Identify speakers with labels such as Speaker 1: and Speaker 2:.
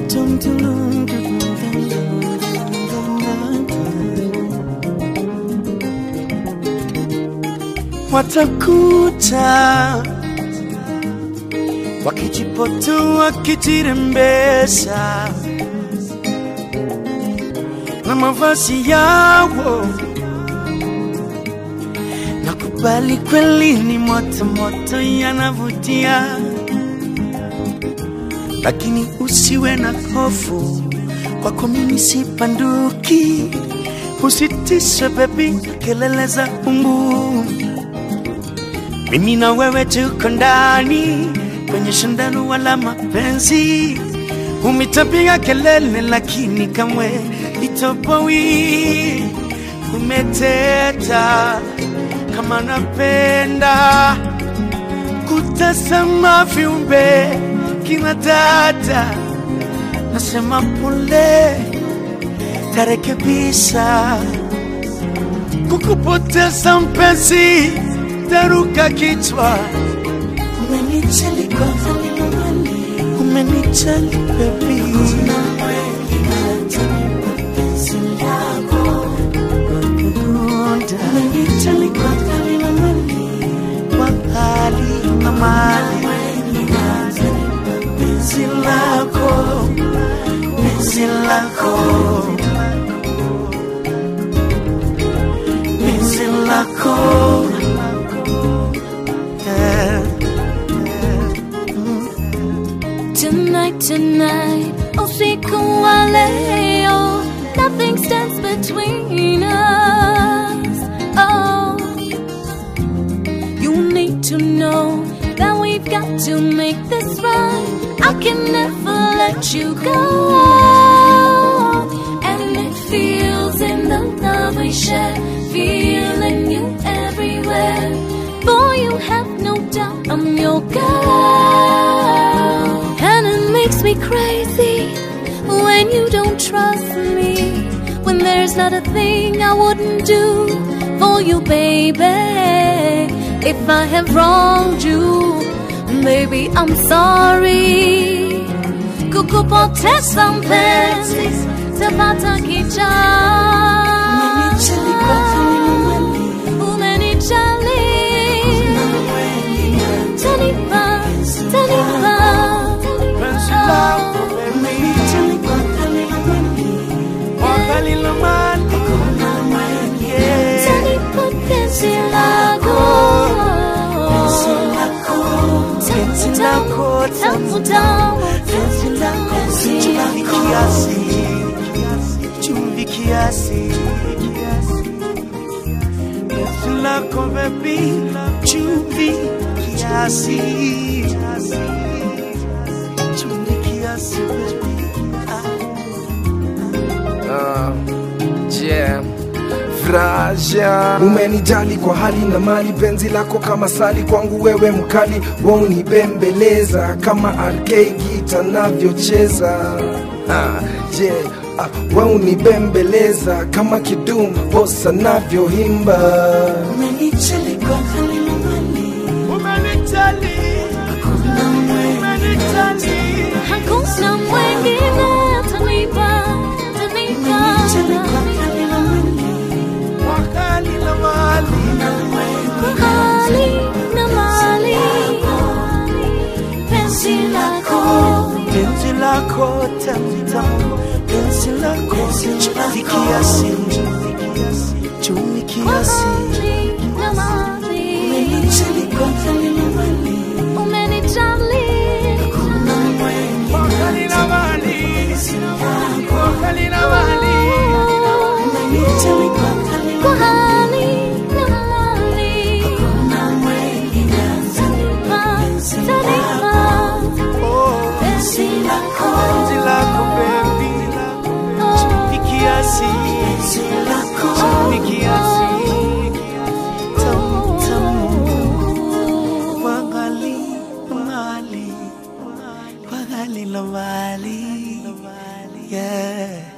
Speaker 1: Dum, dum, dum, dum, dum, dum, dum, dum. Watakuta wakijipotu wakijirembesha na mavazi yao, nakubali kweli ni moto moto, yanavutia, lakini usiwe na hofu, kwako mimi sipanduki. Usitishe bebi, kelele za umbu, mimi na wewe tuko ndani kwenye shindano la mapenzi. Umetapiga kelele lakini kamwe itopoi. Umeteta kama napenda kutazama viumbe kina dada, nasema pole, tarekebisha kukupoteza mpenzi, taruka kichwa Umenijali kwa hali na mali, umenijali baby. Umenijali kwa hali na mali, kwa hali na mali. Penzi lako, penzi lako, penzi lako. Yeah.
Speaker 2: Tonight, tonight, usiku wa leo, nothing stands between us. Oh, you need to know that we've got to make this right. I can never let you go, and it feels in the love we share, feeling you everywhere. Boy, you have no doubt I'm your girl. And it makes me crazy when you don't trust me. When there's not a thing I wouldn't do for you, baby. If I have wronged you, baby, I'm sorry. Kukupoteza mpenzi, tapata kicha.
Speaker 1: Umenijali kwa hali na mali.
Speaker 2: Umenijali. Tanipa, tanipa.
Speaker 1: Penzi lako baby. Umenijali kwa hali na mali, kwa hali na mali. Yeah.
Speaker 2: Tanipa penzi lako.
Speaker 1: Penzi lako,
Speaker 2: Tamu, tamu.
Speaker 1: penzi lako, chumvi kiasi, chumvi kiasi. Penzi lako baby, chumvi kiasi, chumvi kiasi baby.
Speaker 3: Ah, yeah. Fraja umenijali kwa hali na mali, penzi lako kama sali kwangu, wewe mkali waunibembeleza kama RK gita navyocheza ah, yeah. ah, waunibembeleza kama kidum bosa navyohimba
Speaker 1: Umenijali kwa hali na mali, umenijali, umenijali.
Speaker 2: Hakuna mwingine atanipa, atanipa.
Speaker 1: Umenijali kwa hali na mali, kwa hali na mali.
Speaker 2: Hali na mali. Penzi lako.
Speaker 1: Penzi lako tamu tamu, penzi lako chumvi kiasi, chumvi kiasi.
Speaker 2: Hali na mali.
Speaker 1: Umenijali kwa hali na mali,
Speaker 2: Umenijali.
Speaker 1: kwa hali na mali, kwa hali na mali. Umenijali kwa hali na
Speaker 2: Kwa
Speaker 1: mali.
Speaker 2: hali na mali. Tanipa, tanipa. Penzi lako.
Speaker 1: Penzi lako baby, chumvi kiasi, chumvi kiasi. Tamu tamu, kwa hali na mali, kwa hali na mali. Yeah.